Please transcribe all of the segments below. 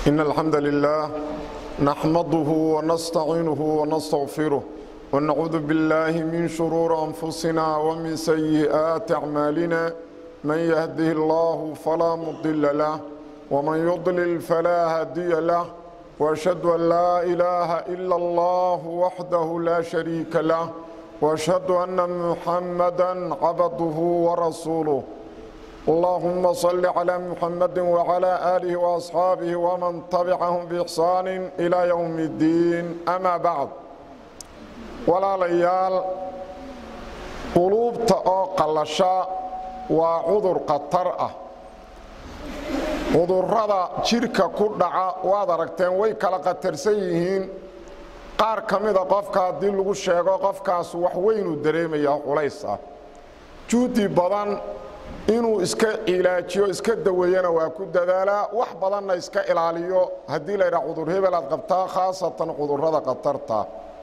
إن الحمد لله نحمده ونستعينه ونستغفره ونعوذ بالله من شرور أنفسنا ومن سيئات أعمالنا من يهده الله فلا مضل له ومن يضلل فلا هادي له وأشهد أن لا إله إلا الله وحده لا شريك له وأشهد أن محمدا عبده ورسوله اللهم صل على محمد وعلى آله وأصحابه ومن تبعهم بإحسان إلى يوم الدين أما بعد walaalayaal quluubta oo qallasha waa cudur khatar ah cudurrada jidhka ku dhaca waad aragteen way kala khatarsan yihiin qaar ka mida qofka haddii lagu sheego qofkaas wax weynuu dareemayaa culays ah juudi badan inuu iska cilaajiyo iska daweeyana waa ku dadaalaa wax badanna iska ilaaliyo haddii laydhaha cudur hebel aad qabtaa khaasatan cudurrada khatarta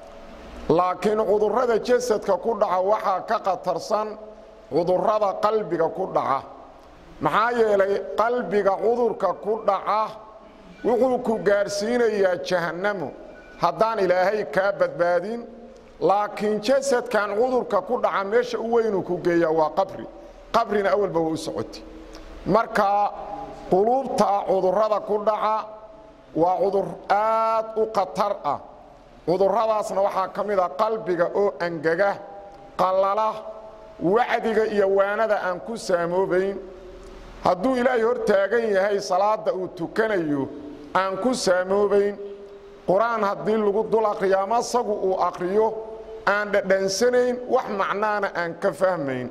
laakiin cudurrada jasadka ku dhaca waxaa ka khatarsan cudurrada qalbiga ku dhaca maxaa yeelay qalbiga cudurka ku dhaca wuxuu ku gaadhsiinayaa jahannamo haddaan ilaahay kaa badbaadin laakiin jasadkan cudurka ku dhaca meesha u weynuu ku geeyaa waa qabri qabrina awalba waa u socoti marka quluubta cudurrada ku dhaca waa cudur aad u khatar ah cudurradaasna waxaa ka mid a qalbiga oo angega qallala wacdiga iyo waanada aan ku saamoobayn hadduu ilaahay hor taagan yahay salaadda uu tukanayo aan ku saamoobayn qur-aan haddii lagu dul aqriyo ama asagu uu aqriyo aan dhadhansanayn wax macnaana aan ka fahmayn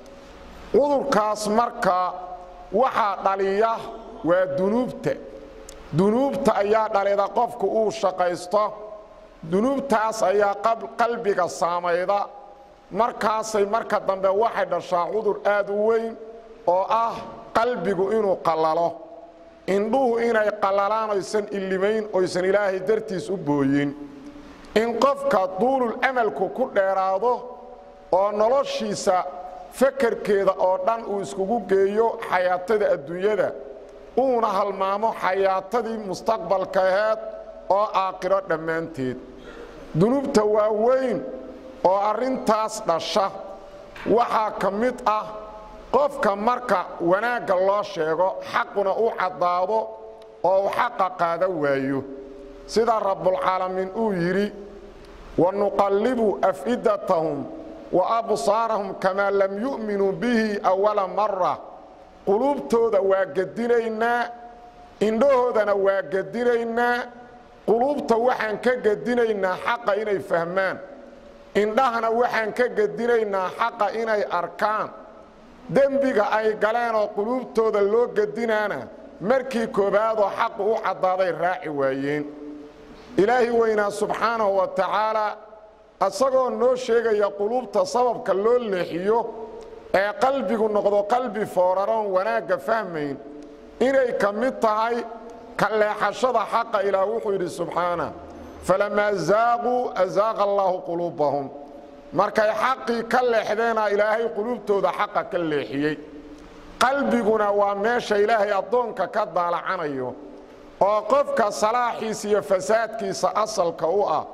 cudurkaas marka waxaa dhaliya waa dunuubta dunuubta ayaa dhalida qofku uu shaqaysto dunuubtaas ayaa qalbiga saamayda markaasay marka dambe waxay dhashaa cudur aad u weyn oo ah qalbigu inuu qallalo indhuhu inay qallalaan oysan illimayn oysan ilaahay dartiis u booyin in qofka duulul amalku ku dheeraado oo noloshiisa fakarkeeda oo dhan uu iskugu geeyo xayaatada adduunyada uuna halmaamo xayaatadii mustaqbalka aheed oo aakhiro dhammaanteed dunuubta waa weyn oo arrintaas dhasha waxaa ka mid ah qofka marka wanaagga loo sheego xaquna u caddaado oo uu xaqa qaada waayo sida rabbulcaalamiin uu yidhi wa nuqallibu af'idatahum wa absaarahum kamaa lam yu'minuu bihi awala mara quluubtooda waa gedinaynaa indhahoodana waa gedinaynaa quluubta waxaan ka gedinaynaa xaqa inay fahmaan indhahana waxaan ka gedinaynaa xaqa inay arkaan dembiga ay galeen oo quluubtooda loo gedinaana markii koobaadoo xaqu u caddaaday raaci waayeen ilaahi weynaa subxaanahu wa tacaalaa isagoo noo sheegaya quluubta sababka loo leexiyo ee qalbigu noqdo qalbi fooraroon wanaagga fahmayn inay ka mid tahay ka leexashada xaqa ilaah wuxuu yidhi subxaana falamaa zaaquu azaaqa allaahu quluubahum markay xaqii ka leexdeena ilaahay quluubtooda xaqa ka leexiyey qalbiguna waa meesha ilaahay addoonka ka daalacanayo oo qofka salaaxiisa iyo fasaadkiisa asalka u ah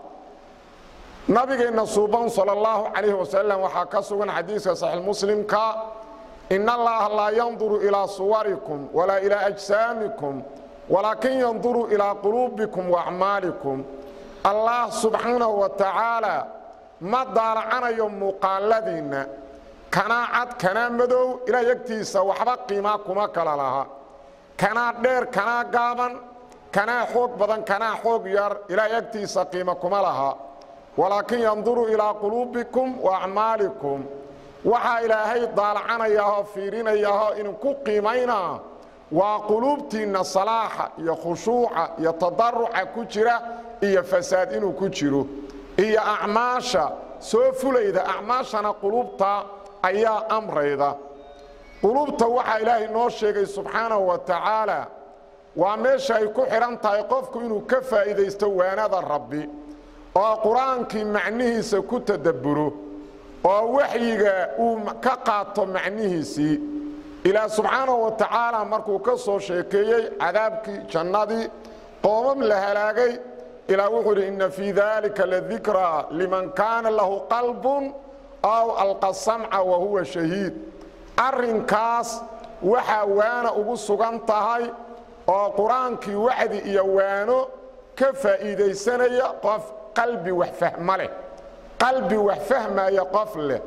nabigeenna suuban sala allahu calayhi wasalam waxaa ka sugan xadiiska saxiix muslimka in allaha laa yanduru ilaa suwarikum walaa ilaa ajsaamikum walaakin yanduru ilaa quluubikum waacmaalikum allah subxaanahu wa tacaala ma daalacanayo muuqaaladiinna kanaa cad kanaa madow ilaa yagtiisa waxba qiimaa kuma kala laha kanaa dheer kanaa gaaban kanaa xoog badan kanaa xoog yar ilaa yagtiisa qiima kuma laha walaakin yanduru ilaa quluubikum wa acmaalikum waxaa ilaahay daalacanayaahoo fiirinayaahoo idinku qiimaynaa waa quluubtiinna salaaxa iyo khushuuca iyo tadaruca ku jira iyo fasaad inuu ku jiro iyo acmaasha soo fulayda acmaashana quluubta ayaa amrayda quluubta waxaa ilaahay noo sheegay subxaanahu wa tacaala waa meesha ay ku xidhan tahay qofku inuu ka faa'iidaysto waanada rabbi oo qur-aankii macnihiisa ku tadabburo oo waxyiga uu ka qaato macnihiisii ilaah subxaanahu wa tacaala markuu ka soo sheekeeyey cadaabkii jannadii qoomam la halaagay ilaa wuxuu idhi inna fii dalika ladikraa liman kaana lahu qalbun aw alqa samca wa huwa shahiid arrinkaas waxaa waana ugu sugan tahay oo qur-aankii wacdi iyo waano ka faa'iidaysanaya qof qalbi wax fahma leh qalbi wax fahmaya qof leh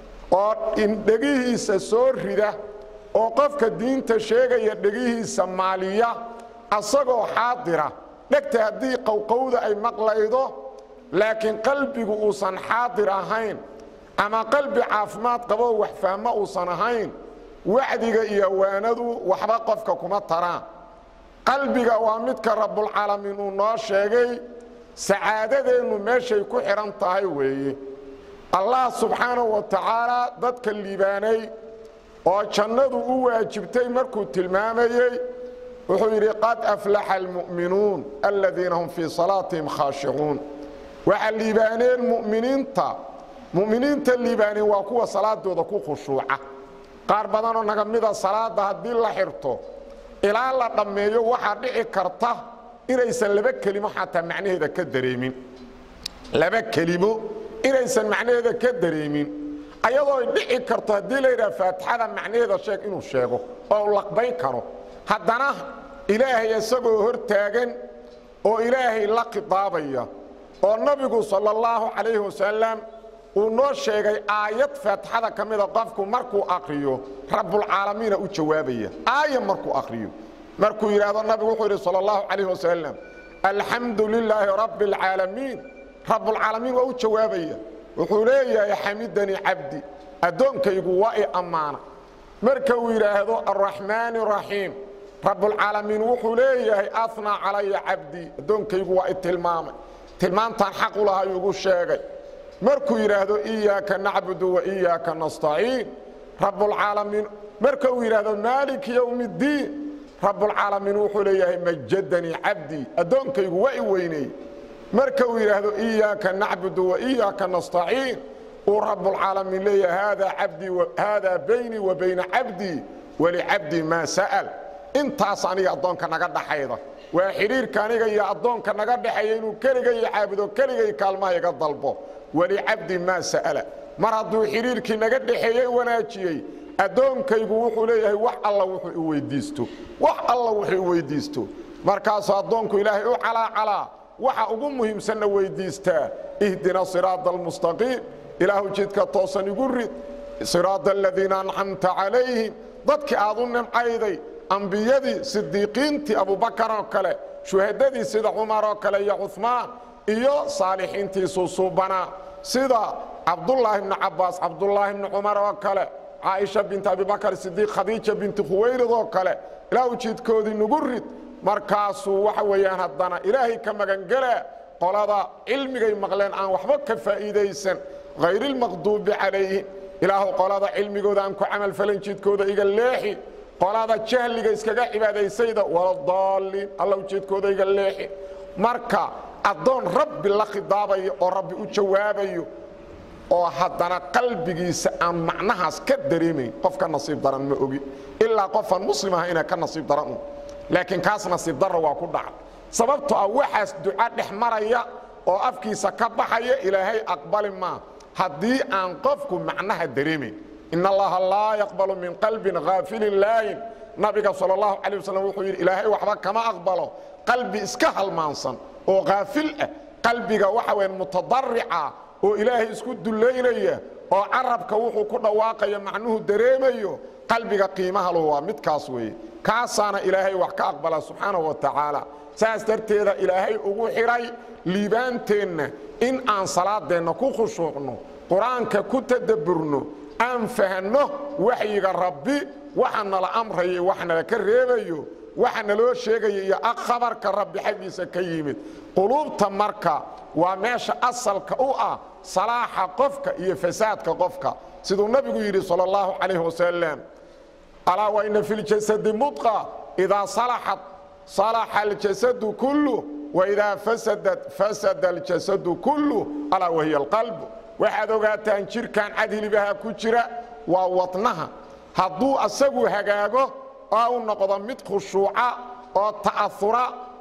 oo indhegihiisa soo rida oo qofka diinta sheegaya dhegihiisa maaliya asagoo xaadira dhegta haddii qowqowda ay maqlaydo laakiin qalbigu uusan xaadir ahayn ama qalbi caafimaad qaboo wax fahmo uusan ahayn wacdiga iyo waanadu waxba qofka kuma taraan qalbiga waa midka rabbulcaalamiin uu noo sheegay sacaadadeennu meeshay ku xidhan tahay weeye allah subxaanahu wa tacaalaa dadka liibaanay oo jannadu u waajibtay markuu tilmaamayey wuxuu yidhi qad aflaxa almu'minuun aladiina hum fii salaatihim khaashicuun waxaa liibaaneen muminiinta mu'miniinta liibaaneen waa kuwa salaadooda ku khushuuca qaar badanoo naga mida salaadda haddii la xirto ilaa la dhammeeyo waxaa dhici karta inaysan laba kelimo xataa macnaheeda ka dareemin laba kelimo inaysan macnaheeda ka dareemin ayadoo ay dhici karto haddii la yidhaha faatixada macnaheeda sheeg inuu sheego oo u laqbayn karo haddana ilaahay isagoo hor taagan oo ilaahay la khidaabaya oo nabigu sala allahu calayhi wasalam uu noo sheegay aayad faatixada ka mida qofku markuu akriyo rabbulcaalamiina u jawaabaya aaya markuu akriyo markuu yidhaahdo nabigu wuxuu yidhi sala allahu calayh wasalam alxamdu lilaahi rabbi alcaalamiin rabbulcaalamiin waa u jawaabaya wuxuu leeyahay xamidanii cabdi addoonkaygu waa i ammaana marka uu yidhaahdo alraxmaani raxiim rabbulcaalamiin wuxuu leeyahay afnaa calaya cabdii addoonkaygu waa i tilmaamay tilmaantaan xaq u lahay ugu sheegay markuu yidhaahdo iyaaka nacbudu wa iyaaka nastaciin rabbulcaalamiin marka uu yidhaahdo maaliki yowm iddiin rabbulcaalamiin wuxuu leeyahay majadanii cabdii addoonkaygu waa i weyney marka uu yidhaahdo iyaaka nacbudu wa iyaaka nastaciin uu rabbulcaalamiin leeyahay haadaa cabdii haadaa baynii wa bayna cabdii walicabdii maa sa'al intaas aniga addoonka naga dhaxayda waa xidhiirka aniga iyo addoonka naga dhexeeya inuu keligay caabudo keligay kaalmaha iga dalbo walicabdi maa sa'ala mar hadduu xidhiirkii naga dhexeeyey wanaajiyey addoonkaygu wuxuu leeyahay wax alla wuxuu i weyddiisto wax alla wuxuu i weyddiisto markaasuu addoonku ilaahay u calaacalaa waxa ugu muhiimsanna weyddiistaa ihdina siraada almustaqiim ilaahu jidka toosan igu rid siraada aladiina ancamta calayhim dadkii aad u nimcayday ambiyadii sidiiqiintii abubakar oo kale shuhadadii sida cumar oo kale iyo cumaan iyo saalixiintii suusuubanaa sida cabdulaahi bni cabaas cabdulaahi bni cumar oo kale caaisha binti abibakar sidiiq khadiija binti khuwaylid oo kale ilaahu jidkoodii nugu rid markaasuu waxa weeyaan haddana ilaahay ka magangelaa qolada cilmigay maqleen aan waxba ka faa'iidaysan hayrilmaqduubi calayhim ilaahu qolada cilmigooda aan ku camalfalin jidkooda iga leexi qolada jahliga iskaga cibaadaysayda waladaalliin allow jidkooda iga leexi marka addoon rabbi la khidaabayo oo rabbi u jawaabayo oo haddana qalbigiisa aan macnahaas ka dareemayn qof ka nasiib daran ma ogi ilaa qofaan muslim aha inaa ka nasiib daran un laakiin kaas nasiib darra waa ku dhaca sababto ah waxaas duca dhex maraya oo afkiisa ka baxaya ilaahay aqbali maa haddii aan qofku macnaha dareemayn in allaha laa yaqbalu min qalbin haafilin laayin nabiga sal اllahu calay waslm wuxuu yidhi ilaahay waxba kama aqbalo qalbi iska halmaansan oo haafil ah qalbiga waxa weya mutadarica oo ilaahay isku dullaynaya oo carabka wuxuu ku dhawaaqaya macnuhu dareemayo qalbiga qiimaha lu waa midkaas weeye kaasaana ilaahay wax ka aqbala subxaanahu wa tacaala saas darteeda ilaahay ugu xidhay liibaanteenna in aan salaadeenna ku khushuucno qur-aanka ku tadabburno aan fahanno waxyiga rabbi waxa nala amrayo waxa nala ka reebayo waxa naloo sheegaya iyo khabarka rabbi xaggiisa ka yimid quluubta marka waa meesha asalka u ah salaaxa qofka iyo fasaadka qofka siduu nabigu yidhi sal اllahu calayh wasalam alaa waina fi ljasadi mudqa idaa salaxat salaxa aljasadu kullu waidaa fasadat fasada aljasadu kullu alaa wahiya alqalb waxaad ogaataan jirkan cadhilibaha ku jira waa wadnaha hadduu asagu hagaago oo u noqdo mid khushuuca oo ta'aura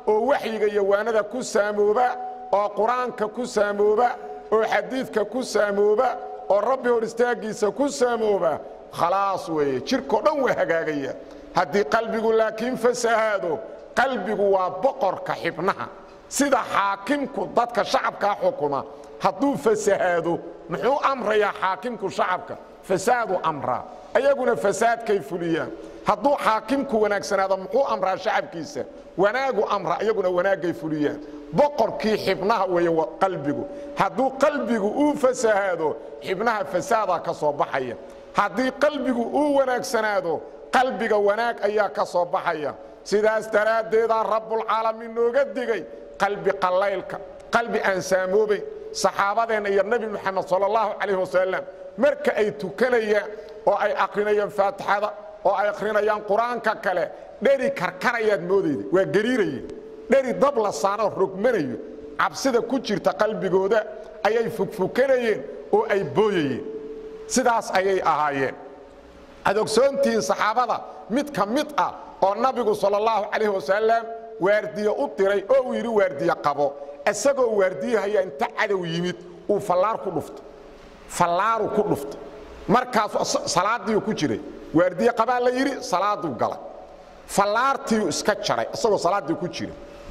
oo waxyiga iyo waanada ku saamooba oo qur-aanka ku saamooba oo xadiidka ku saamooba oo rabbi hor istaaggiisa ku saamooba khalaas weeye jirkao dhan waa hagaagaya haddii qalbigu laakiin fasahaado qalbigu waa boqorka xibnaha sida xaakimku dadka shacabkaa xukuma hadduu fasahaado muxuu amrayaa xaakimku shacabka fasaadu amraa ayaguna fasaadkay fuliyaan hadduu xaakimku wanaagsanaado muxuu amraa shacabkiisa wanaagu amra iyaguna wanaagay fuliyaan boqorkii xibnaha weeye qalbigu hadduu qalbigu uu fasahaado xibnaha fasaadaa ka soo baxaya haddii qalbigu uu wanaagsanaado qalbiga wanaag ayaa ka soo baxaya sidaas daraaddeedaa rabbulcaalamiin nooga digay qalbi qallaylka qalbi aan saamoobayn saxaabadeenna iyo nebi moxamed sala allahu calayh wasalam marka ay tukanayaan oo ay akrinayaan faatixada oo ay akhrinayaan qur-aanka kale dheri karkarayaad moodayda waa gariiraye dheri dab la saanoo rogmanayo cabsida ku jirta qalbigooda ayay fugfukanayeen oo ay booyayeen sidaas ayay ahaayeen ad ogsoontihiin saxaabada mid ka mid ah oo nabigu sala allahu calayh wasalam waardiye u diray oo uu yidhi waardiye qabo isagoo waardiyahaya inta cadow yimid uu fallaar ku dhufto fallaaru ku dhufto markaasu salaadiiu ku jiray waardiye qabaa la yidhi salaaduu galay fallaartiiu iska jaray isagoo salaaddii ku jira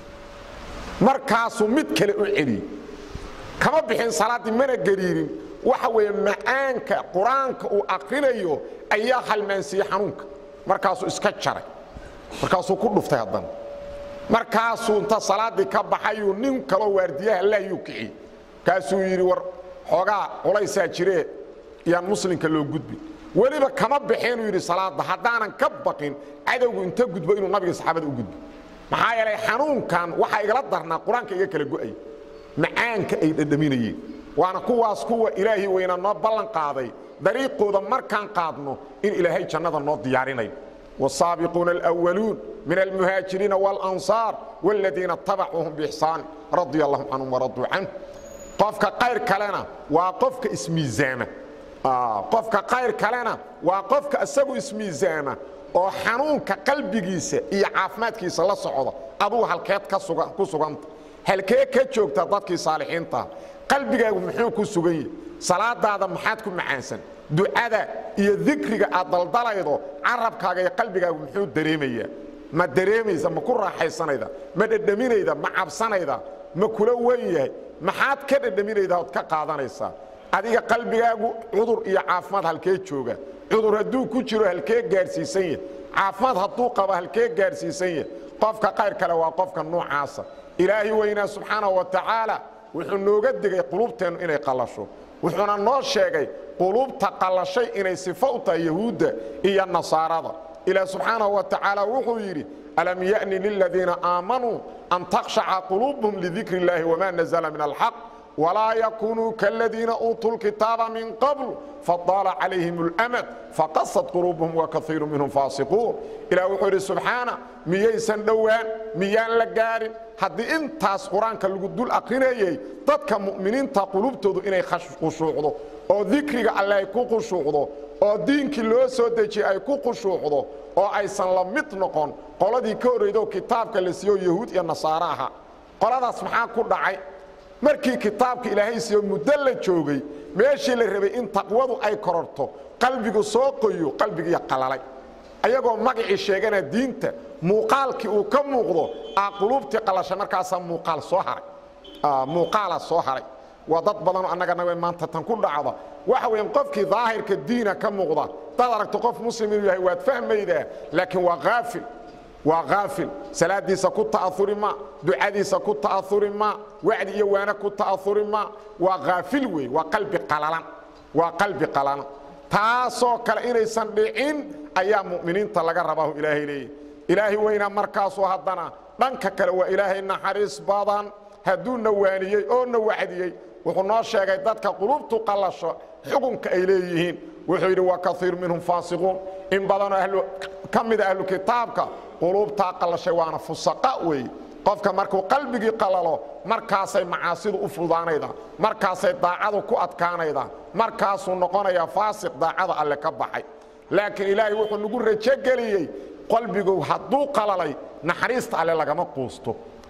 markaasuu mid kale u celiyey kama bixin salaaddii mana gariirin waxa weeye macaanka qur-aanka uu akrinayo ayaa halmaansiiyey xanuunka markaasuu iska jaray markaasuu ku dhuftay haddana markaasuu inta salaaddii ka baxayuu nin kaloo waardiyaha laayuu kiciyey kaasuu yidhi war xoogaa culaysaa jiree yaan muslimka loo gudbin weliba kama baxeenuu yidhi salaadda haddaanan ka baqin cadowgu inta gudbo inuu nabiga saxaabada u gudbo maxaa yeelay xanuunkan waxaa igala darnaa qur-aanka iga kala go'ay macaanka ay dhadhaminayeen waana kuwaas kuwa ilaahay weyna noo ballan qaaday dariiqooda markaan qaadno in ilaahay jannada noo diyaarinayo والسابقون الأولون من المهاجرين والأنصار والذين اتبعوهم بإحسان رضي الله عنهم ورضوا عنه قفك قير كلنا وقفك اسمي زامة آه قفك قير كلنا وقفك أسبو اسمي زامة oo xanuunka qalbigiisa iyo caafimaadkiisa la socda aduu halkeed ku suganta halkee ka joogta dadkii saalixiinta qalbigaagu muxuu ku sugan yahi salaadaada maxaad ku macaansan ducada iyo dikriga aad daldalaydo carabkaaga iyo qalbigaagu muxuu dareemayaa ma dareemaysa ma ku raaxaysanayda ma dhedhaminayda ma cabsanayda ma kula wen yahay maxaad ka dhedhaminayda ood ka qaadanaysaa adiga qalbigaagu cudur iyo caafimaad halkee jooga cudur hadduu ku jiro halkee gaadhsiisan yahy caafimaad hadduu qabo halkee gaadhsiisan yahy qofka qayr kale waa qofka noocaasa ilaahi weynaa subxaanahu wa tacaala wuxuu nooga digay qulubteennu inay qallasho wuxuuna noo sheegay qulubta qallashay inay sifo u tahay yahuudda iyo nasaarada ilaah subxaanahu wa tacaala wuxuu yidhi alam ya'ni liladiina aamanuu an takhshaca quluubuhum lidikri illaahi wamaa nazla min alxaq ولا يكونوا كالذين أوتوا الكتاب من قبل فطال عليهم الأمد فقصت قلوبهم وكثير منهم فاسقون إلى وحور سبحانه مييسان دوان ميان لقارن haddii intaas qur-aanka lagu dul akrinayay dadka mu'miniinta qulubtoodu inay khushuucdo oo dikriga alle ay ku khushuucdo oo diinkii loo soo dejiyey ay ku khushuucdo oo aysan la mid noqon qoladii ka horreydo kitaabka la siiyo yahuud iyo nasaare aha qoladaas maxaa ku dhacay markii kitaabka ilaahay siiyo muddo la joogay meeshii la rabay in taqwadu ay kororto qalbigu soo qoyo qalbigiiya qalalay ayagoo magacii sheegana diinta muuqaalkii uu ka muuqdo aa quluubtii qalashay markaasaa muuqaal soo haray muuqaala soo haray waa dad badanoo annagana maanta tan ku dhacda waxa weyan qofkii daahirka diina ka muuqda dad aragto qof muslim inuu yahay waad fahmaydaa laakiin waa haafil waa haafil salaadiisa ku ta'auri ma ducadiisa ku ta'auri ma wacdi iyo waana ku ta'auri ma waa haafil wey waa qalbi qalalan waa qalbi qalalan taasoo kale inaysan dhicin ayaa mu'miniinta laga rabaahu ilaahay leeyahy ilaahay weynaa markaasoo haddana dhanka kale waa ilaahay naxariis badan hadduu na waaniyey oo na wacdiyey wuxuu noo sheegay dadka qulubtu qallasho xukunka ay leeyihiin wuxuu yidhi wa kaiir minhum faasiquun in badanoo ka mida ahlu kitaabka quluubtaa qallashay waana fusaqa weeye qofka markuu qalbigii qalalo markaasay macaasidu u fudaanaydaa markaasay daacadu ku adkaanaydaa markaasuu noqonayaa faasiq daacada alle ka baxay laakiin ilaahay wuxuu nagu rajogeliyey qalbigu hadduu qalalay naxariista alle lagama quusto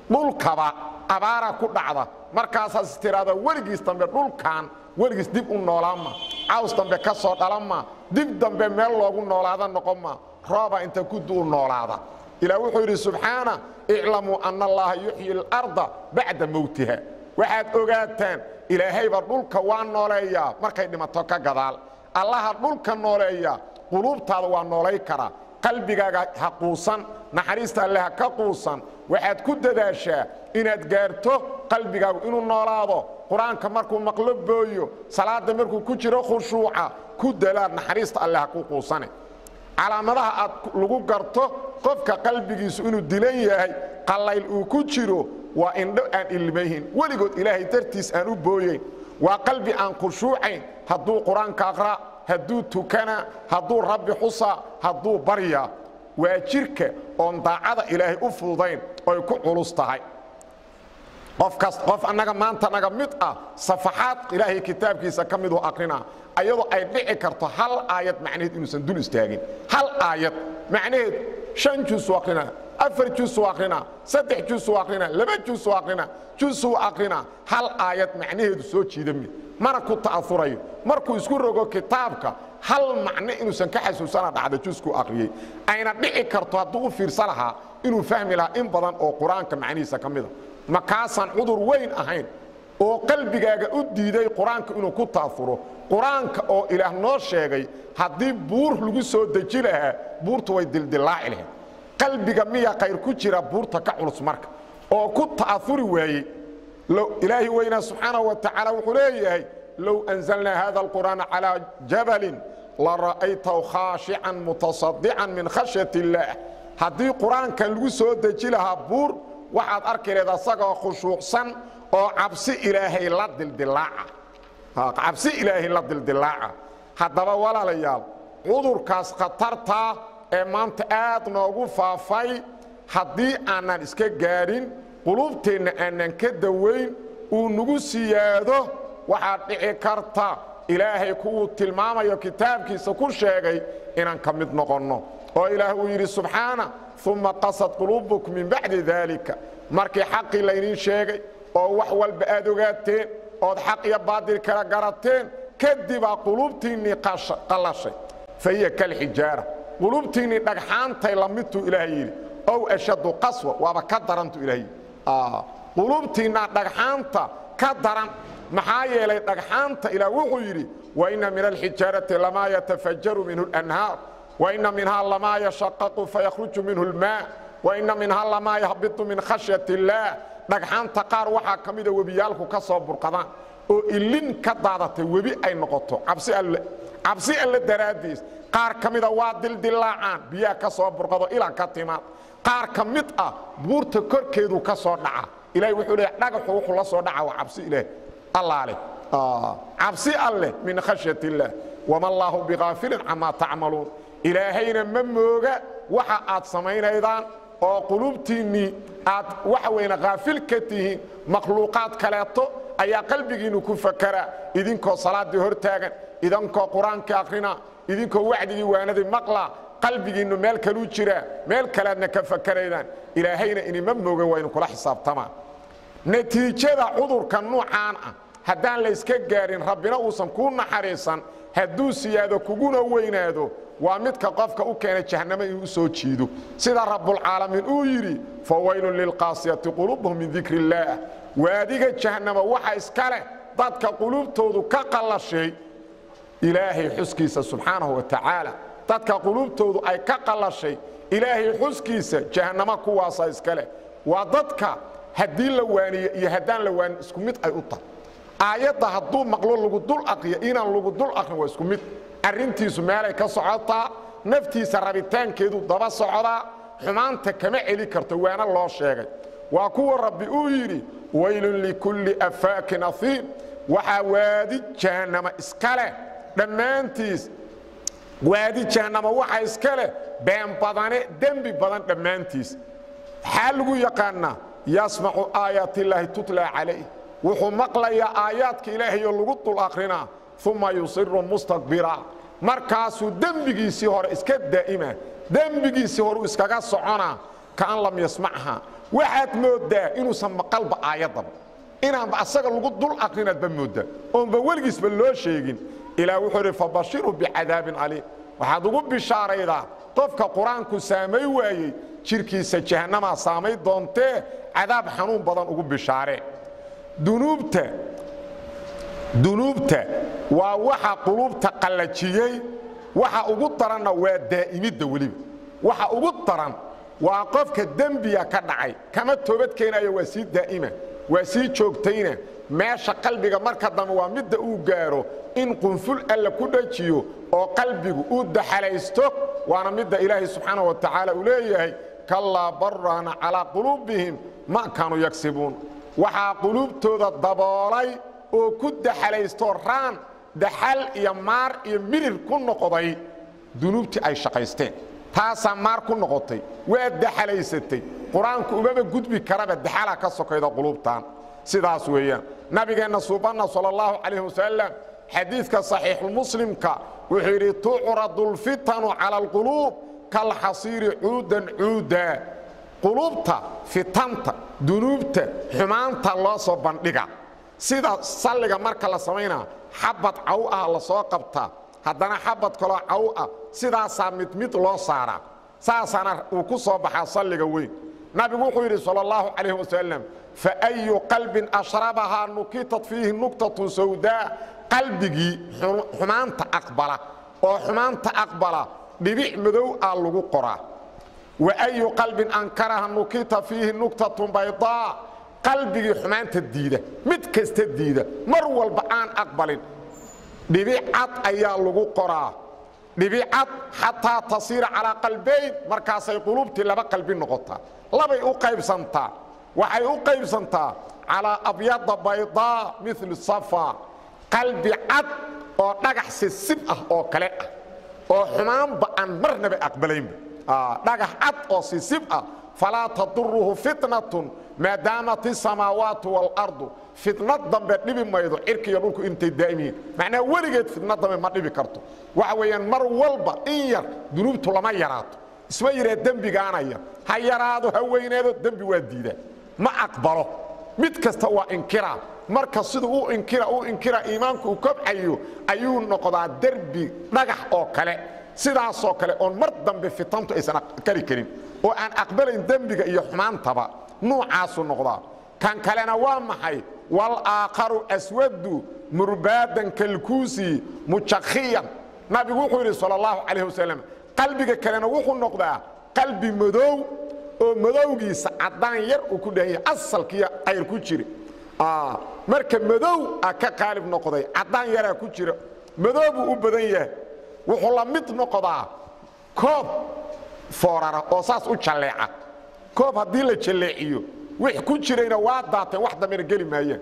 dhulkaba abaara ku dhacda markaasaas tiraahda weligiis dambe dhulkan weligiis dib u noolaanma caws dambe ka soo dhalanma dib dambe meel loogu noolaada noqonma rooba inta ku duu noolaada ilaah wuxuu yidhi subxaana iclamuu anna allaha yuxyi اlarda bacda mowtiha waxaad ogaataan ilaahayba dhulka waa nooleeyaa markay dhimato ka gadaal allaha dhulka nooleeya quluubtaada waa noolay karaa qalbigaaga ha quusan naxariista alle ha ka quusan waxaad ku dadaashaa inaad gaarto qalbigaagu inuu noolaado qur-aanka markuu maqlo booyo salaadda markuu ku jiro khushuuca ku dalaad naxariista alle ha ku quusane calaamadaha aad lagu garto qofka qalbigiisu inuu dilan yahay qallayl uu ku jiro waa indho aan ilmayhin weligood ilaahay dartiis aan u booyeyn waa qalbi aan khushuucayn hadduu qur-aanka aqra hadduu tukana hadduu rabbi xusa hadduu barya waa jirka oon daacada ilaahay u fududayn oy ku culus tahay qofkas qof annaga maanta naga mid ah safaxaad ilaahay kitaabkiisa ka miduu aqrinaa ayadoo ay dhici karto hal aayad macnaheed inuusan dul istaagin hal aayad macnaheed shan juusuu aqrinaa afar juusuu aqrinaa saddex juusuu aqrinaa laba juusuu aqrinaa juusuu aqrinaa hal aayad macnaheedu soo jiidami mana ku ta'afurayo markuu isku rogo kitaabka hal macno inuusan ka xasuusana dhacda juuskuu aqriyey ayna dhici karto hadduu u fiirsa lahaa inuu fahmi lahaa in badan oo qur-aanka macnihiisa ka mida ma kaasaan cudur weyn ahayn oo qalbigaaga u diiday qur-aanka inuu ku ta'afuro qur-aanka oo ilaah noo sheegay haddii buur lagu soo deji lahaa buurtu way dildillaaci lahayd qalbiga miya khayr ku jira buurta ka culus marka oo ku ta'afuri waayey ilaahi weynaa subxaanaه wa tacaala wuxuu leeyahay low anzalnaa hada اlqur'aana calىa jabalin lara'aytahu khaashican mutasadican min khashyaة اllaah haddii qur-aankan lagu soo deji lahaa buur waxaad arki leed asagoo khushuucsan oo cabsi ilaahay la dildilaaca cabsi ilaahay la dildilaaca haddaba walaalayaal cudurkaas khatartaa ee maanta aad noogu faafay haddii aanan iska gaadhin qulubteenna aanan ka dawayn uu nagu siyaado waxaad dhici karta ilaahay kuwuu tilmaamayo kitaabkiisa ku sheegay inaan ka mid noqonno oo ilaah uu yidhi subxaana uma qasad quluubukum min bacdi daalika markii xaqii laydiin sheegay oo wax walba aad ogaateen ood xaq iyo baadil kala garateen kadibaa quluubtiinnii qallashay fa hiya kalxijaara quluubtiinnii dhagxaantay lamidtuu ilaah yidhi ow ashaddu qaswa waaba ka darantu ilaah yidhi quluubtiinnaa dhagxaanta ka daran maxaa yeelay dhagxaanta ilaah wuxuu yidhi waina min alxijaarati lamaa yatafajaru minhu اlanhaar waina minhaa lamaa yashaqaqu fayakhruju minhu اlmaa waina minhaa lamaa yahbitu min khashyaة اllaah dhagxaanta qaar waxaa ka mida webiyaalku ka soo burqadaan oo ilin ka daadatay webi ay noqoto cabsi alle cabsi alle daraaddiis qaar ka mida waa dildilaacaan biyaha ka soo burqado ilaa ka timaad qaar ka mid ah buurta korkeedu ka soo dhaca ilahay wuxuu leeya dhagaxu wuxuu la soo dhaca waa cabsi ilaah allaale cabsi alleh min khashyat illaah wama allaahu bigaafilin camaa tacmaluun ilaahayna ma mooga waxa aad samaynaydaan oo qulubtiinnii aad waxa weyne haafil ka tihiin makhluuqaad kaleeto ayaa qalbigiinnu ku fakaraa idinkoo salaaddii hor taagan idinkoo qur-aankii akhrina idinkoo wacdigii waanadii maqla qalbigiinnu meel kaluu jiraa meel kaleadna ka fakaraydaan ilaahayna inima moogan waa idinkula xisaabtamaa natiijada cudurka nuucaan ah haddaan layska gaarin rabbina uusan kuu naxariisan hadduu siyaado kuguna weynaado waa midka qofka u keena jahannamo inuu u soo jiido sida rabbulcaalamiin uu yidhi fawaylun lilqaasiyati quluubuhum min dikri illaah waadiga jahannama waxa iska leh dadka quluubtoodu ka qallashay ilaahay xuskiisa subxaanahu wa tacaala dadka quluubtoodu ay ka qallashay ilaahay xuskiisa jahannamo kuwaasa iska leh waa dadka haddii la waaniyo iyo haddaan la waanin isku mid ay u tahay aayadda hadduu maqlo lagu dul aqriyo inaan lagu dul aqrin waa isku mid arrintiisu meelay ka socotaa naftiisa rabitaankeedu daba socdaa xumaanta kama celi karto waana loo sheegay waa kuwa rabbi uu yidhi waylun likulli afaakin afiim waxaa waadi jahannama iska leh dhammaantiis waadi jahannama waxa iska leh been badane dembi badan dhammaantiis maxaa lagu yaqaannaa yasmacu aayaat illaahi tutla calayh wuxuu maqlayaa aayaadka ilaahay oo lagu dul akrinaa uma yusiru mustakbira markaasuu dembigiisii hore iska daa'ima dembigiisii horeu iskaga soconaa kaan lam yasmachaa waxaad mooddaa inuusan maqalba aayaddaba inaanba asaga lagu dul aqrinaadba mooddaa oonba weligiisba loo sheegin ilaah wuxuu idhi fabashirhu bicadaabin caliim waxaad ugu bishaaraydaa qofka qur-aanku saamay waayey jirkiisa jahannamaa saamay doontee cadaab xanuun badan ugu bishaaree dunuubta dunuubta waa waxa quluubta qallajiyey waxa ugu daranna waa daa'imidda weliba waxa ugu daran waa qofka dembiga ka dhacay kama toobad keenayo waa sii daa'ima waa sii joogtayna meesha qalbiga marka dambe waa midda uu gaaro in qunful alla ku dhajiyo oo qalbigu uu daxalaysto waana midda ilaahay subxaana wa tacaala uu leeyahay kallaa barraana calaa quluubihim ma kaanuu yagsibuun waxaa quluubtooda daboolay oo ku daxalaysto raan daxal iyo maar iyo mirir ku noqday dunuubtii ay shaqaysteen taasaa maar ku noqotay waa daxalaysatay qur-aanku umaba gudbi karaba daxalaa ka sokayda quluubtan sidaas weeyaan nabigeenna suubanna sal allahu calayh wasalam xadiidka saxiixulmuslimka wuxuu yidhi tucradu lfitanu cala alquluub kalxasiiri cuudan cuuda quluubta fitanta dunuubta xumaanta loo soo bandhiga sida salliga marka la samaynaa xabad caw ah la soo qabtaa haddana xabad kaloo caw ah sidaasaa mid mid loo saaraa saasaana uu ku soo baxaa salliga weyn nabigu wuxuu yidhi sal allahu calayh wasalam faayu qalbin ashrabahaa nukitat fiihi nuktatun sawdaa qalbigii xumaanta aqbala oo xumaanta aqbala dhibic madow ah lagu qoraa wa ayu qalbin ankaraha nukita fiihi nuktatun baydaa qalbigii xumaanta diida mid kasta diida mar walba aan aqbalin dhibicad ayaa lagu qoraa dhibicad xataa tasiira calaa qalbayn markaasay qulubtii laba qalbi noqotaa labay u qaybsantaa waxay u qaybsantaa calaa abyada baydaa mil safa qalbi cad oo dhagax sisib ah oo kale ah oo xumaanba aan marnaba aqbalaynba dhagax cad oo sisib ah falaa taduruhu fitnatun maadaamat isamaawaatu waalardu fitnad dambe dhibi maydo cirkiiyo dhulku intay daa'imiyiin macnaha weligeed fitnad dambe ma dhibi karto waxa weeyaan mar walba in yar dunuubtu lama yaraato isma yidhaa dembigaana yar ha yaraado ha weyneedo dembi waa diidaa ma aqbalo mid kasta waa inkiraa marka siduu u inkira u inkira iimaanku uu kobcayo ayuu noqdaa derbi dhagax oo kale sidaasoo kale oon mar dambe fitantu aysan kari karin oo aan aqbalayn dembiga iyo xumaantaba nuucaasu noqdaa kan kalena waa maxay walaakharu aswadu murbaadan kalkuusi mujakhiyan nabigu wuxuu yidhi sal allahu calayh wasalam qalbiga kalena wuxuu noqdaa qalbi madow oo madowgiisa caddaan yar uu ku dhahan yahay asalkiiyo ayr ku jira marka madow a ka qaalib noqday caddaan yaraa ku jira madow buu u badan yahay wuxuu la mid noqdaa koob foorara oo saas u jalleeca koob haddii la jalleeciyo wix ku jirayna waa daateen wax dambena geli maayaan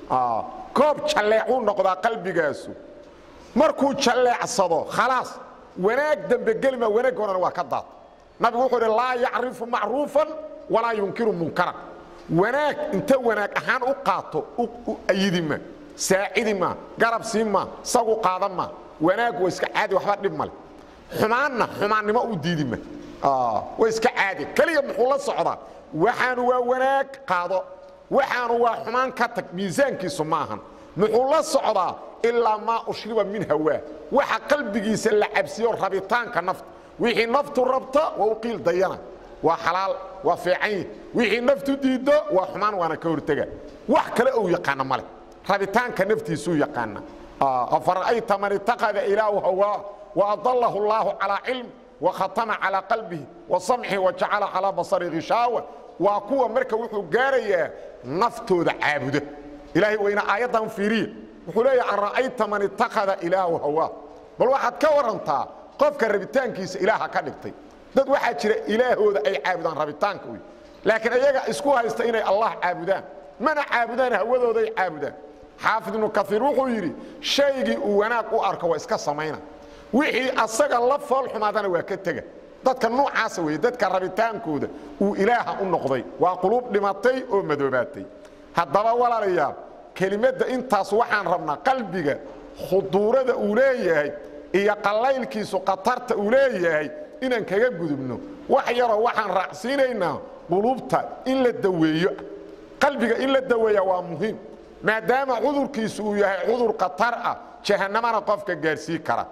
koob jalleecuu noqdaa qalbigaasu markuu jalleecsado khalaas wanaag dambe gelima wanaag horena waa ka daata nabigu wuxuu idhi laa yacrifu macruufan walaa yunkiru munkaran wanaag inta wanaag ahaan u qaato ayidi ma saacidi ma garab siin ma sagu qaada ma wanaag waa iska caadi waxba dhib male xumaanna xumaannimo u diidi ma waa iska caadi keliya muxuu la socdaa waxaanu waa wanaag qaado waxaanu waa xumaan ka tag miisaankiisu ma ahan muxuu la socdaa ilaa maa ushriba min hawaa waxa qalbigiisa la cabsiyo rabitaanka nafta wixii naftu rabta waa u qiil dayana waa xalaal waa fiican wixii naftu diiddo waa xumaan waana ka hortega wax kale ou yaqaana male rabitaanka naftiisuu yaqaana afara'ayta man itaqada ilaahu hawaa waadalahu allaahu calaa cilm wakhatama calaa qalbihi wasamcihi wajacala calaa basari khishaawa waa kuwa marka wuxuu gaarayaa naftooda caabuda ilaahay wayna aayaddan fiiriya wuxuu leeyahay ara'ayta man itaqada ilaahu hawaa bal waxaad ka warantaa qofka rabitaankiisa ilaaha ka dhigtay dad waxaa jira ilaahooda ay caabudaan rabitaanka wey laakiin iyaga isku haysta inay allah caabudaan mana caabudaan hawadooday caabudaan xaafid ibnu kaiir wuxuu yidhi shaygii uu wanaag u arko waa iska samayna wixii asaga la fool xumaadana waa ka tega dadka nuucaasa weeye dadka rabitaankooda uu ilaaha u noqday waa quluub dhimatay oo madoobaatay haddaba walaalayaal kelimadda intaas waxaan rabnaa qalbiga khuduurada uu leeyahay iyo qallaylkiisu khatarta uu leeyahay inaan kaga gudubno wax yaroo waxaan raacsiinaynaa qulubta in la daweeyo qalbiga in la daweeya waa muhiim maadaama cudurkiisu uu yahay cudur khatar ah jahannamana qofka gaarsii kara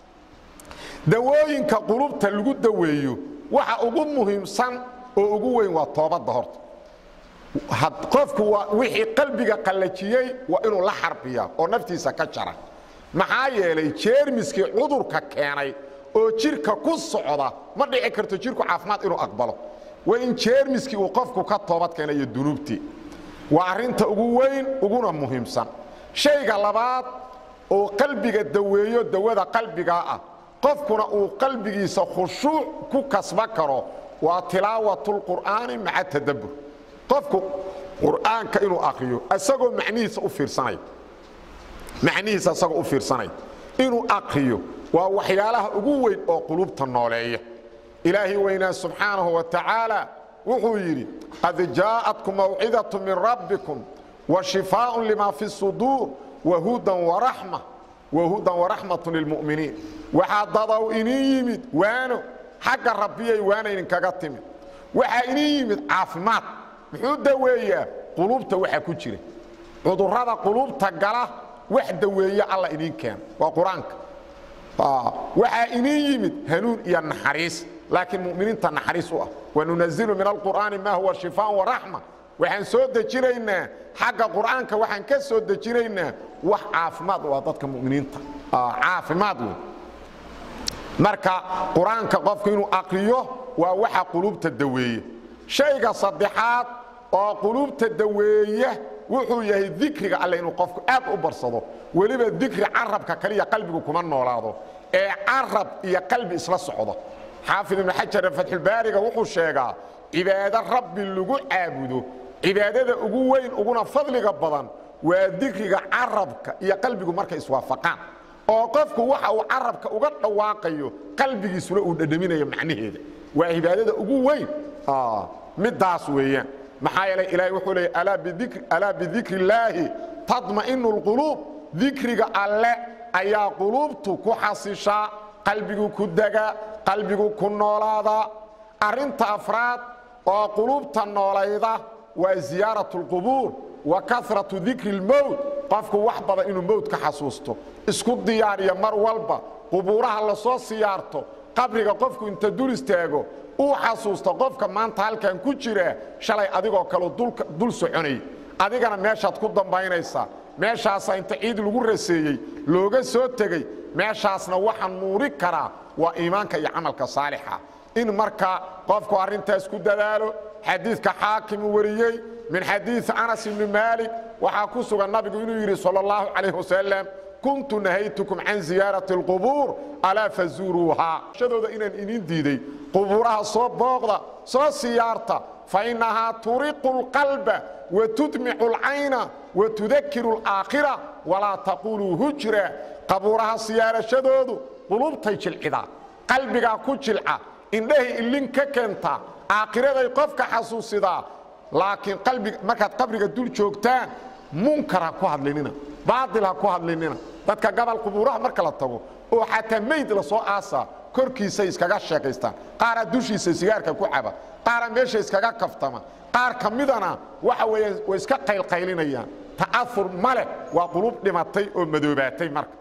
dawooyinka qulubta lagu daweeyo waxa ugu muhiimsan oo ugu weyn waa toobadda horta qofku waa wixii qalbiga qallajiyey waa inuu la xarbiya oo naftiisa ka jara maxaa yeelay jeermiskii cudurka keenay oo jidhka ku socda ma dhici karto jidhku caafimaad inuu aqbalo waa in jeermiskii uu qofku ka toobad keenayo dunuubtii waa arrinta ugu weyn uguna muhiimsan shayga labaad oo qalbiga daweeyo dawada qalbigaa ah qofkuna uu qalbigiisa khushuuc ku kasba karo waa tilaawatulqur'aani maca tadabbur qofku qur'aanka inuu akriyo isagoo macnihiisa u fiirsanaya macnihiisa isagoo u fiirsanaya inuu akriyo waa waxyaalaha ugu weyn oo qulubta nooleeya ilaahi weynaa subxaanahu wa tacaala wuxuu yidhi qad jaa'atkum mawcidatu min rabbikum wa shifaaءun lima fi suduur wahudan waraxma wahudan waraxmatu lilmu'miniin waxaa dadow inin yimid waano xagga rabbiyay waana idinkaga timid waxaa inin yimid caafimaad muxuu daweeyaa qulubta waxa ku jira cudurrada qulubta gala wax daweeye alla idin keena waa qur-aanka waxaa inin yimid hanuun iyo naxariis laakiin muminiinta naxariis u ah wanunazilu min alqur'aani maa huwa shifaan waraxma waxaan soo dejinaynaa xagga qur'aanka waxaan ka soo dejinaynaa wax caafimaad u ah dadka muminiinta caafimaad wey marka qur-aanka qofku inuu aqriyo waa waxa qulubta daweeye shayga saddexaad oo qulubta daweeya wuxuu yahay dikriga alle inuu qofku aad u barsado weliba dikri carabka kaliya qalbigu kuma noolaado ee carab iyo qalbi isla socdo xaafid ibnu xajar fatxulbaariga wuxuu sheegaa cibaado rabbi lagu caabudo cibaadada ugu weyn uguna fadliga badan waa dikriga carabka iyo qalbigu markay iswaafaqaan oo qofku waxa uu carabka uga dhawaaqayo qalbigiisuna uu dhadhaminayo macnaheeda waa cibaadada ugu weyn midaas weeyaan maxaa yeelay ilaahay wuxuu leeyay alaa bidikri illaahi tadma'inu lquluub dikriga alle ayaa quluubtu ku xasishaa qalbigu ku degaa qalbigu ku noolaadaa arrinta afraad oo quluubta noolayda waa ziyaaratu lqubuur wa karatu dikri اlmowt qofku wax badan inuu mowt ka xasuusto isku diyaariya mar walba qubuuraha lasoo siyaarto qabriga qofku inta dul istaago uu xasuusto qofka maanta halkan ku jira shalay adigoo kale dul soconay adigana meeshaad ku dambaynaysaa meeshaasaa inta ciid lagu raseeyey looga soo tegey meeshaasna waxa nuuri karaa waa iimaanka iyo camalka saalixa in marka qofku arrintaas ku dadaalo xadiidka xaakimu wariyey min xadiii anas ibni maalik waxaa ku sugan nabigu inuu yidhi sal اllahu calayh wasalam kuntu nahaytukum can ziyaarati اlqubuur alaa fazuuruuhaa shadooda inaan idin diiday qubuuraha soo booqda soo siyaarta fainahaa turiqu اlqalba watudmicu اlcayna watudakiru اlaakhira walaa taquluu hujra qabuuraha siyaarashadoodu qulubtay jilcidaa qalbigaa ku jilca indhahay ilin ka keentaa aakhiraday qofka xasuusidaa laakiin qalbiga markaad qabriga dul joogtaan munkar ha ku hadlinina baail ha ku hadlinina dadka gabal qubuuraha marka la tago oo xataa mayd la soo aasaa korkiisay iskaga sheekaystaan qaaraa dushiisa sigaarka ku caba qaaraa meesha iskaga kaftama qaar ka midana waxa weeye way iska qaylqaylinayaan ta'aur male waa qulub dhimatay oo madoobaatay marka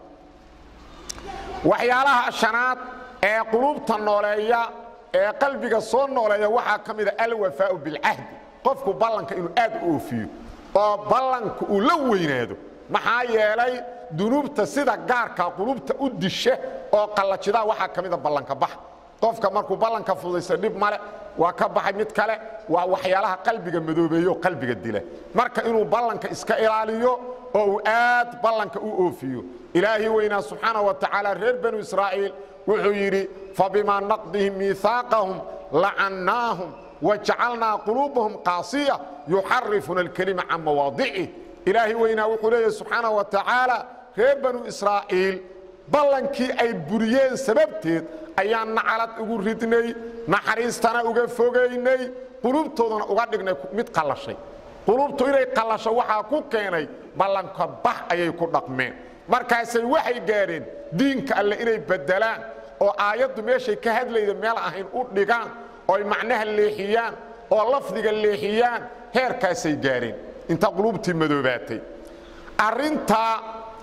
waxyaalaha shanaad ee qulubta nooleeya ee qalbiga soo nooleeya waxaa ka mida alwafaau bilcahdi qofku ballanka inuu aad u oofiyo oo ballanka uu la weynaado maxaa yeelay dunuubta sida gaarka qulubta u disha oo qallajidaa waxaa ka mida ballanka bax qofka markuu ballanka fudaysa dhib male waa ka baxay mid kale waa waxyaalaha qalbiga madoobeeyo qalbiga dila marka inuu ballanka iska ilaaliyo oo uu aad ballanka u oofiyo ilaahi weynaa subxaana wa tacaala reer banu israa'iil wuxuu yidhi fabimaa naqdihim miihaaqahum lacannaahum wajacalnaa quluubahum qaasiya yuxarifuna alkelima can mawaadicih ilaahi weynaa wuxuu leeyahy subxaana wa tacaala reer banu israa'iil ballankii ay buriyeen sababteed ayaan nacalad ugu ridnay naxariistana uga fogaynay qulubtoodana uga dhignay mid qallashay qulubtu inay qallasho waxaa ku keenay ballanka bax ayay ku dhaqmeen markaasay waxay gaadheen diinka alle inay beddelaan oo aayaddu meeshay ka hadlayda meel ahayn u dhigaan oy macnaha leexiyaan oo lafdiga leexiyaan heerkaasay gaareen inta quluubtii madoobaatay arrinta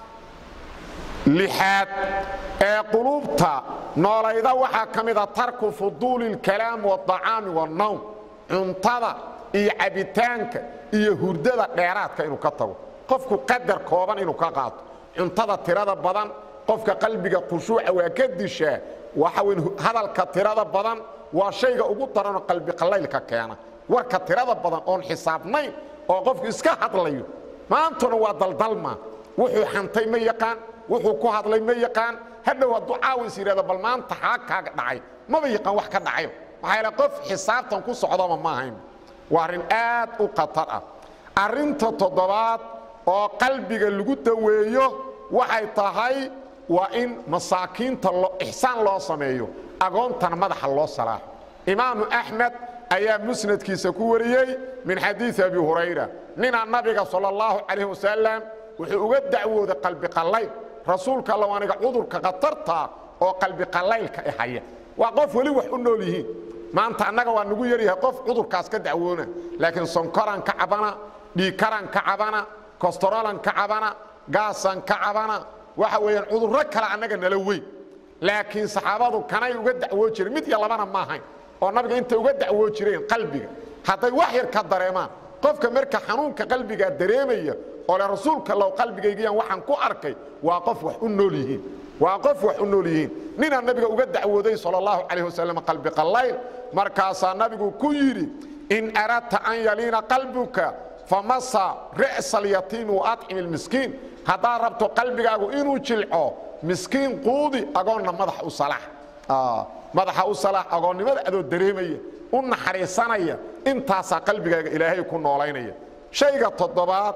lixaad ee quluubta noolayda waxaa ka mida tarku fuduuli اlkalaam wاطacaami wاnnawm cuntada iyo cabitaanka iyo hurdada dheeraadka inuu ka tago qofku qadar kooban inuu ka qaato cuntada tirada badan qofka qalbiga khushuuca waa ka dishaa waxa weyn hadalka tirada badan waa shayga ugu daranoo qalbi qallaylka keena warka tirada badan oon xisaabnayn oo qofku iska hadlayo maantuna waa daldalma wuxuu xantay ma yaqaan wuxuu ku hadlay ma yaqaan hadhow hadduu caawis yidhahdo bal maanta xaa kaaga dhacay maba yaqaan wax ka dhacayo maxaa yaele qof xisaabtan ku socdaba ma ahayn waa arrin aad u khatar ah arrinta toddobaad oo qalbiga lagu daweeyo waxay tahay waa in masaakiinta ixsaan loo sameeyo agoontana madaxa loo salaaxo imaamu axmed ayaa musnadkiisa ku wariyey min xadiii abi hurayra ninaa nabiga sal اllahu calayh wasalam wuxuu uga dacwooday qalbi qallayl rasuulka alla aniga cudurka khatartaa oo qalbi qallaylka ihaya waa qof weli wax u nool yihiin maanta annaga waa nagu yaryahay qof cudurkaas ka dacwoona laakiin sonkoran ka cabana dhiikaran ka cabana kostorolan ka cabana gaasan ka cabana waxa weeyaan cudurro kale annaga nala weyn laakiin saxaabadu kanay uga dacwoo jireen mid iyo labana ma ahayn oo nabiga intay uga dacwoo jireen qalbiga hadday wax yar ka dareemaan qofka marka xanuunka qalbigaa dareemaya oo le rasuulka low qalbigaygiyaan waxaan ku arkay waa qof wax u nool yihiin waa qof wax u nool yihiin ninaa nabiga uga dacwooday sal اllahu calayh wasalam qalbi qallayl markaasaa nabigu ku yidhi in aradta an yaliina qalbuka famasa ri'sa alyatiimi waadcimi lmiskiin haddaad rabto qalbigaagu inuu jilco miskiin quudi agoonna madaxa u salaax madaxa u salaax agoonnimada adoo dareemaya u naxariisanaya intaasaa qalbigaaga ilaahay ku noolaynaya shayga toddobaad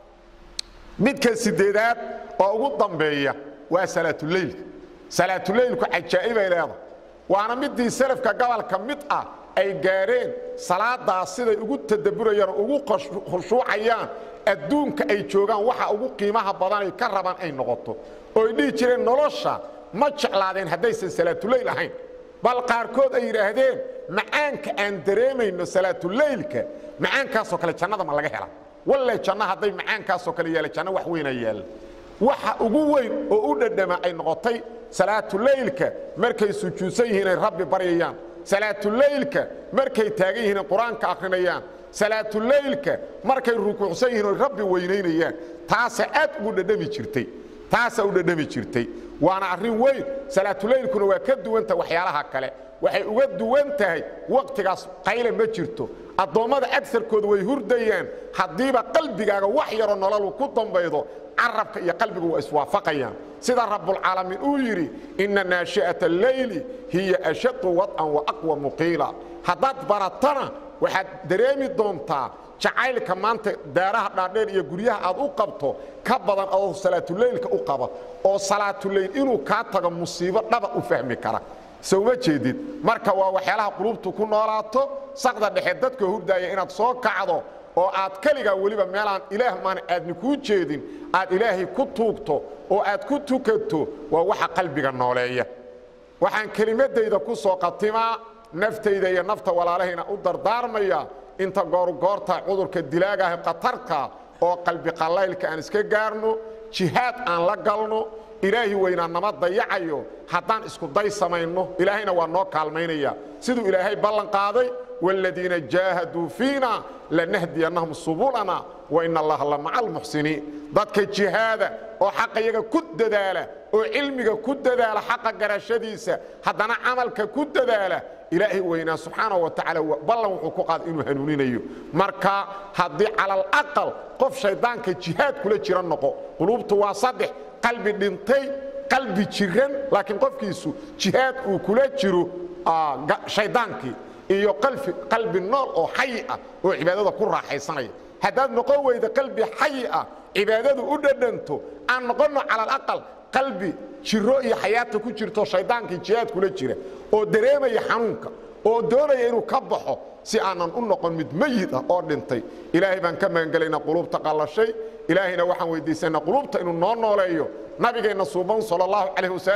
midka sideedaad oo ugu dambeeya waa salaatuleylka salaatuleylku cajaa'ibay leedahay waana midii salafka gobolka mid ah ay gaadheen salaadaas siday ugu tadabburayaan oo ugu khushuucayaan adduunka ay joogaan waxa ugu qiimaha badanay ka rabaan ay noqoto ooy dhihi jireen nolosha ma jeclaadeen haddaysan salaatuleyl ahayn bal qaarkood ay yidhaahdeen macaanka aan dareemayno salaatuleylka macaankaasoo kale jannada ma laga hela walle janno hadday macaankaasoo kale yaala janno wax weyna yaalla waxa ugu weyn oo u dhadhama ay noqotay salaatuleylka markay sujuudsan yihiin ay rabbi baryayaan salaatuleylka markay taagan yihiin ay qur-aanka akhrinayaan salaatuleylka markay rukuucsan yihiin oy rabbi weynaynayaan taasa aad ugu dhadhami jirtay taasaa u dhadhami jirtay waana arrin weyn salaatuleylkuna waa ka duwanta waxyaalaha kale waxay uga duwan tahay wakhtigaas qayle ma jirto addoommada agarkooda way hurdayaan haddiiba qalbigaaga wax yaroo nololu ku dambaydo carabka iyo qalbigu waa iswaafaqayaan sida rabbulcaalamiin uu yidhi inna naashi'ata alleyli hiya ashaddu wad'an wa aqwa muqiila haddaad baratana waxaad dareemi doontaa jacaylka maanta daaraha dhaadheer iyo guryaha aad u qabto ka badan adoo salaatuleylka u qaba oo salaatuleyl inuu kaa tago musiibo dhaba u fahmi kara sowma jeedid marka waa waxyaalaha qulubtu ku noolaato saqda dhexe dadka hurdaaya inaad soo kacdo oo aad keligaa weliba meelaan ilaah maan aadni kuu jeedin aad ilaahay ku tuugto oo aad ku tukato waa waxa qalbiga nooleeya waxaan kelimadayda ku soo qatimaa naftayda iyo nafta walaalahayna u dardaarmaya inta goorgoorta cudurka dilaagaah khatarka oo qalbi qallaylka aan iska gaarno jihaad aan la galno ilaahi weynaa nama dayacayo haddaan isku day samayno ilaahayna waa noo kaalmaynaya siduu ilaahay ballan qaaday wاladiina jaahaduu fiina lanahdiyannahum subulana wain allaha la maca almuxsiniin dadka jihaada oo xaqa iyaga ku dadaala oo cilmiga ku dadaala xaqa garashadiisa haddana camalka ku dadaala ilaahay weynaa subxaanaه wa tacaala ballan wuxuu ku qaada inuu hanuuninayo marka haddii cala alaqal qof shayddaanka jihaad kula jira noqo quluubtu waa saddex qalbi dhintay qalbi jiran laakiin qofkiisu jihaad uu kula jiro shayddaankii iyo qalbi nool oo xayi ah oo cibaadada ku raaxaysanaya haddaad noqon weyda qalbi xayi ah cibaadadu u dhadhanto aan noqonno cala alaqal qalbi jiro iyo xayaata ku jirto shayddaankii jihaad kula jira oo dareemaya xanuunka oo doonaya inuu ka baxo si aanan u noqon mid meyid ah oo dhintay ilaahay baan ka magangelaynaa quluubta qallashay ilaahayna waxaan weydiisanaa quluubta inuu noo nooleeyo nabigeenna suuban sal اllahu calayh wasalam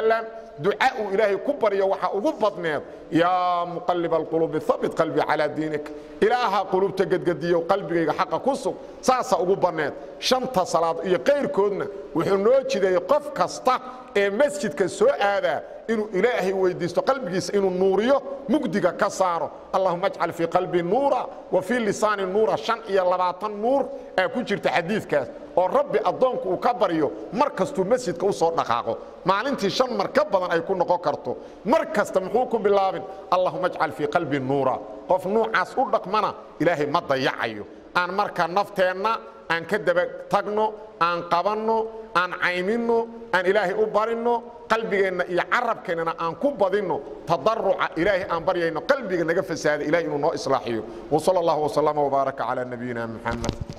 duca uu ilaahay ku baryo waxaa ugu badneed yaa muqalib alquluubi habit qalbii calaa diinika ilaaha qulubta gedgediyow qalbigayga xaqa ku sug saasaa ugu banneed shanta salaad iyo kayrkoodna wuxuu noo jideeyey qof kasta ee masjidka soo aadaa inuu ilaahay weydiisto qalbigiisa inuu nuuriyo mugdiga ka saaro allahuma ajcal fii qalbii nuura wa fii lisaani nuura shan iyo labaatan nuur aa ku jirta xadiidkaas oo rabbi addoonku uu ka baryo mar kastuu masjidka u soo dhaqaaqo maalintii shan mar ka badan ay ku noqon karto mar kasta muxuu ku bilaabin allahuma ajcal fii qalbii nuura qof nuucaas u dhaqmana ilaahay ma dayacayo aan marka nafteenna aan ka daba tagno aan qabanno aan cayminno aan ilaahay u barinno qalbigeenna iyo carabkeennana aan ku badinno tadaruca ilaahay aan baryayno qalbiga naga fasaada ilahay inuu noo islaaxiyo wsal اllah wslama wbaaraka calى nabiyina muxamed